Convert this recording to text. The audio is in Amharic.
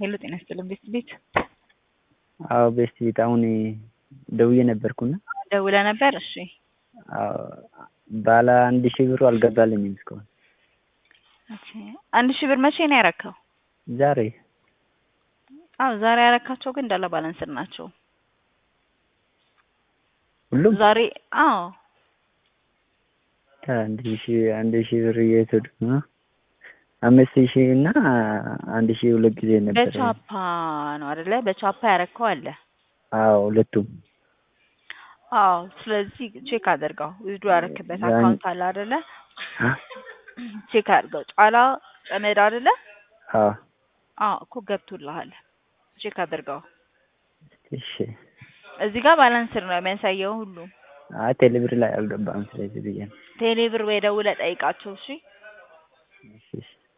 ሄሎ ጤና ይስጥልን ቤስት ቤት አዎ ቤስት ቤት አሁን ደውዬ ነበርኩና ደውለህ ነበር? እሺ አዎ ባለ አንድ ሺህ ብሩ አልገባልኝም እስካሁን። ኦኬ አንድ ሺህ ብር መቼ ነው ያረካው? ዛሬ አዎ ዛሬ ያረካቸው ግን እንዳለ ባላንስድ ናቸው። ሁሉም ዛሬ አዎ አንድ ሺህ አንድ ሺህ ብር እየተወዱ ነው። አምስት ሺህ እና አንድ ሺህ ሁለት ጊዜ ነበር። በቻፓ ነው አይደለ? በቻፓ ያረካው አለ። አዎ ሁለቱም አዎ ስለዚህ ቼክ አድርገው ዊዝድሮ ያረክበት ያን- አካውንት አለ አይደለ? ቼክ አድርገው ጫላ ጨመድ አይደለ? አዎ አዎ እኮ ገብቶልሃል። ቼክ አድርገው። እሺ። እዚህ ጋር ባላንስድ ነው የሚያሳየው ሁሉ። አይ ቴሌብር ላይ አልገባም ስለዚህ ብዬ ነው። ቴሌብር ወይ ደውለህ ጠይቃቸው እሺ። እሺ እሺ